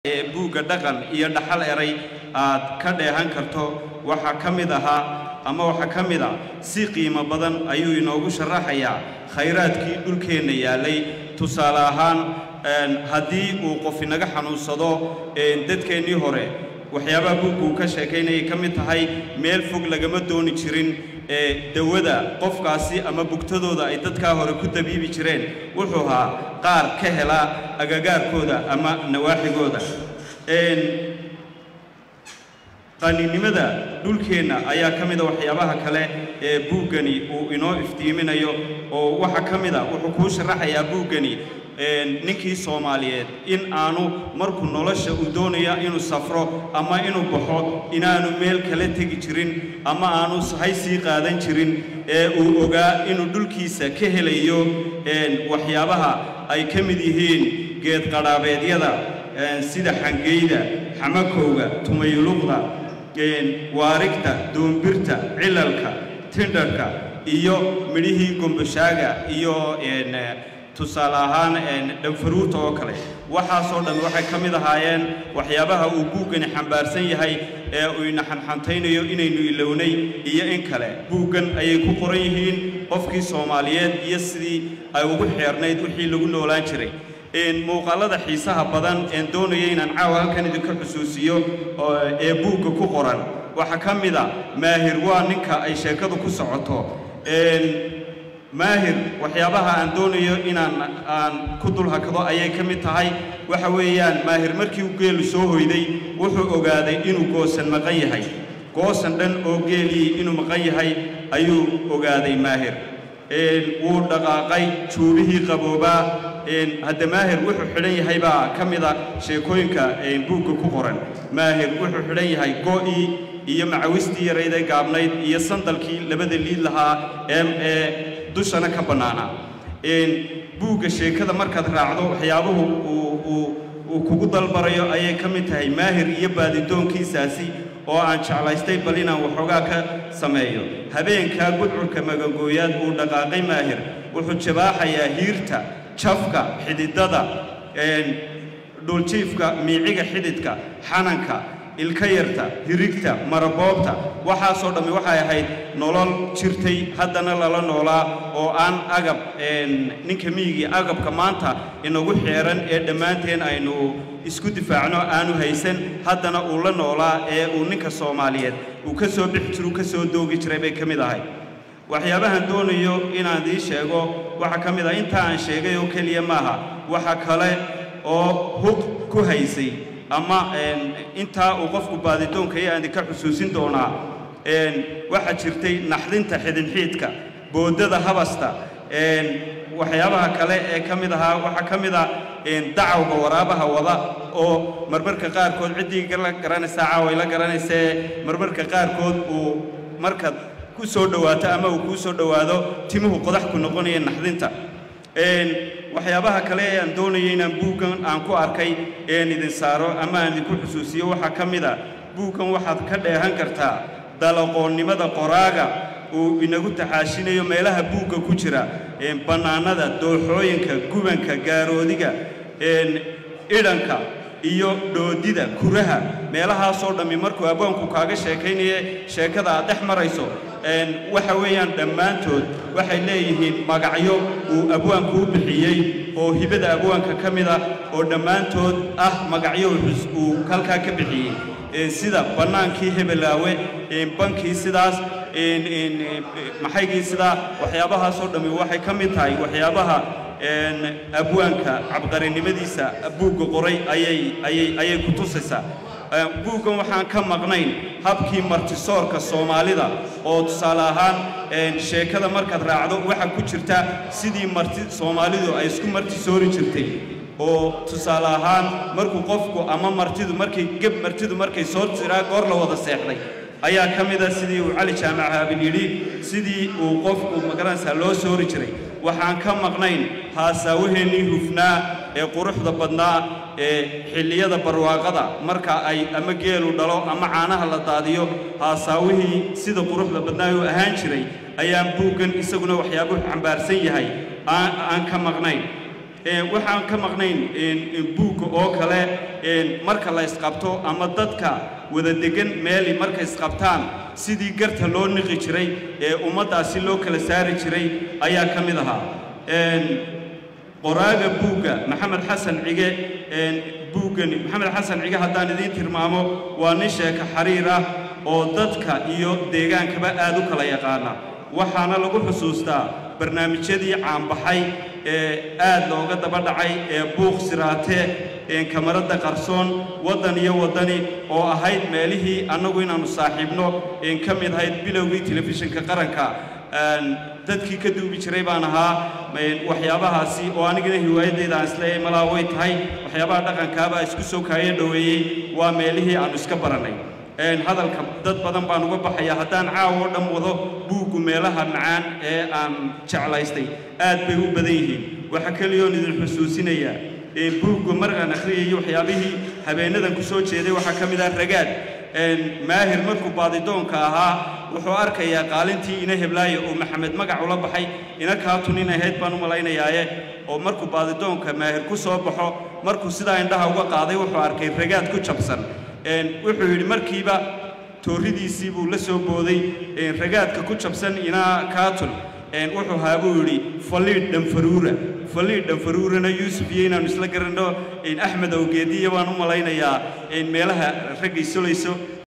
ee buugga dhaqan iyo dhaxal eray aad ka dheehan karto waxaa ka mid ahaa ama waxaa ka mid a si qiimo badan ayuu inoogu sharaxayaa khayraadkii dhulkeenna yaallay tusaale ahaan haddii uu qof inaga xanuunsado dadkeennii hore waxyaabaha buugga uu ka sheekaynayay ka mid tahay meel fog lagama dooni jirin ee dawada qofkaasi ama bugtadooda ay dadkaa hore ku dabiibi jireen wuxuu ahaa qaar ka hela agagaarkooda ama nawaaxigooda qaninimada dhulkeenna ayaa ka mida waxyaabaha kale ee buuggani uu inoo iftiiminayo oo waxaa ka mid a wuxuu kuu sharaxayaa buuggani ninkii soomaaliyeed in aanu markuu nolosha uu doonaya inuu safro ama inuu baxo inaanu meel kala tegi jirin ama aanu sahay sii qaadan jirin ee uu ogaa inuu dhulkiisa ka helayo waxyaabaha ay ka mid yihiin geedqadhaabeedyada sida xangeyda xamakowga tumayuluqda waarigta doombirta cilalka tindharhka iyo midhihii gombashaaga iyo tusaale ahaan dhanfaruurta oo kale waxaasoo dhan waxay ka mid ahaayeen waxyaabaha uu buuggani xambaarsan yahay ee uu ina xanxantaynayo inaynu ilownay iyo in kale buuggan ayay ku qoran yihiin qofkii soomaaliyeed iyo sidii ay ugu xeernayd wixii lagu noolaan jiray muuqaalada xiisaha badan een doonaya inaan caawa halkan idinka xusuusiyo ee buugga ku qoran waxaa ka mid a maahir waa ninka ay sheekadu ku socoto maahir waxyaabaha aan doonayo inaan aan ku dul hakado ayay ka mid tahay waxa weeyaan maahir markii uu geelu soo hoyday wuxuu ogaaday inuu goosan maqan yahay goosan dhan oo geelii inuu maqan yahay ayuu ogaaday maahir wuu dhaqaaqay juubihii qaboobaa hadda maahir wuxuu xidhan yahay baa ka mid a sheekooyinka buugga ku qoran maahir wuxuu xidhan yahay go'ii iyo macawistii yarayday gaabnayd iyo sandalkii labada liid lahaa ee dushana ka bannaanaa buugga sheekada markaad raacdo waxyaabuhu uu kugu dalbarayo ayay ka mid tahay maahir iyo baadidoonkiisaasi oo aan jeclaystay bal inaan waxoogaa ka sameeyo habeenkaa gudcurka magangooyaad uu dhaqaaqay maahir wuxuu jabaaxayaa hiirta jafka xididada dhuljiifka miiciga xididka xananka ilka yarta hirigta maraboobta waxaasoo dhammi waxay ahayd nolol jirtay haddana lala noolaa oo aan agab ninka miyigii agabka maanta inagu xeeran ee dhammaanteen aynu isku difaacno aanu haysan haddana uu la noolaa ee uu ninka soomaaliyeed uu ka soo bixi jiru ka soo doogi jiray bay ka mid ahay waxyaabahan doonayo inaan idiin sheego waxaa ka mid ah intaa aan sheegay oo keliya maaha waxa kale oo hub ku haysay ama intaa uu qofku baadidoonka iyo aan idinka xusuusin doonaa waxaa jirtay naxdinta xidinxiidka boodada habasta waxyaabaha kale ee ka mid ahaa waxaa ka mid ah dacawga waraabaha wada oo marmarka qaarkood ciddii la garanaysaa caaway la garanaysee marmarka qaarkood uu markaad ku soo dhowaato ama uu kuu soo dhowaado timuhu qodax ku noqonaya naxdinta waxyaabaha kale ee aan doonayay inaan buuggan aan ku arkay een idin saaro ama aan idinku xusuusiyo waxaa ka mid a buuggan waxaad ka dheehan kartaa dalaqoonnimada qoraaga uu inagu taxaashinayo meelaha buugga ku jira bannaanada dooxooyinka gubanka gaaroodiga idhanka iyo dhoodida kuraha meelahaasoo dhammi markuu abwaanku kaaga sheekaynaye sheekada aad dhex marayso waxa weeyaan dhammaantood waxay leeyihiin magacyo uu abwaanku u bixiyey oo hibada abwaanka ka mid ah oo dhammaantood ah magacyo uu halkaa ka bixiyey sida bannaankii hebelaawe bankii sidaas maxaygii sidaa waxyaabahaasoo dhammi waxay ka mid tahay waxyaabaha abwaanka cabqarinimadiisa buugga qoray ayay ayay ayay ku tusaysaa buuggan waxaan ka maqnayn habkii martisoorka soomaalida oo tusaale ahaan sheekada markaad raacdo waxaa ku jirta sidii marti soomaalidu ay isku martisoori jirtay oo tusaale ahaan markuu qofku ama martidu markay geb martidu markay soo jiraa goor la wada seexday ayaa ka mid a sidii uu cali jaamac haabil yidhi sidii uu qofku magaranaysaa loo soori jiray waxaan ka maqnayn haasaawaheennii hufnaa ee quruxda badnaa ee xilliyada barwaaqada marka ay ama geelu dhalo ama caanaha la daadiyo haasaawihii sida quruxda badnaa uu ahaan jiray ayaan buuggan isaguna waxyaabuhu xambaarsan yahay aan ka maqnayn waxaan ka maqnayn buugga oo kale marka la isqabto ama dadka wada degan meeli markay isqabtaan sidii garta loo niqi jiray ee ummaddaasi loo kala saari jiray ayaa ka mid ahaa qoraaga buugga maxamed xasan cige buuggani maxamed xasan cige haddaan idiin tilmaamo waa nin sheeka xariir ah oo dadka iyo deegaankaba aad u kala yaqaana waxaana lagu xusuustaa barnaamijyadii caanbaxay ee aad looga daba dhacay ee buuq siraatee kamaradda qarsoon waddan iyo waddani oo ahayd meelihii annagu inaannu saaxiibno ka mid ahayd bilowgii telefishinka qaranka dadkii ka duubi jiray baan ahaa waxyaabahaasi oo anigana hiwaayaddeeda aan isleeyahay malaa way tahay waxyaabaha dhaqankaabaa isku soo kaayo dhoweeyey waa meelihii aannu iska barannay hadalka dad badan baan uga baxaya haddaan caawa oo dhan wado buuggu meelaha macaan ee aan jeclaystay aad bay u badan yihiin waxaa keliyoon idin xusuusinayaa buuggu markaan akhriyayay waxyaabihii habeenadan ku soo jeeday waxaa ka mid ah ragaad maahir markuu baadidoonka ahaa wuxuu arkayaa qaalintii ina heblaaye oo maxamed magac ula baxay ina kaatun in ahayd baan u malaynayaaye oo markuu baadidoonka maahir ku soo baxo markuu sidaa indhaha uga qaaday wuxuu arkay ragaad ku jabsan wuxuu yidhi markiiba tooridiisii buu la soo booday ragaadka ku jabsan inaa kaatun wuxuu haa buu yidhi faliidh dhanfaruura faliidh dhanfaruurana yuusuf iyo inaannu isla garanno axmed awgeediya baan u malaynayaa meelaha raggay sulayso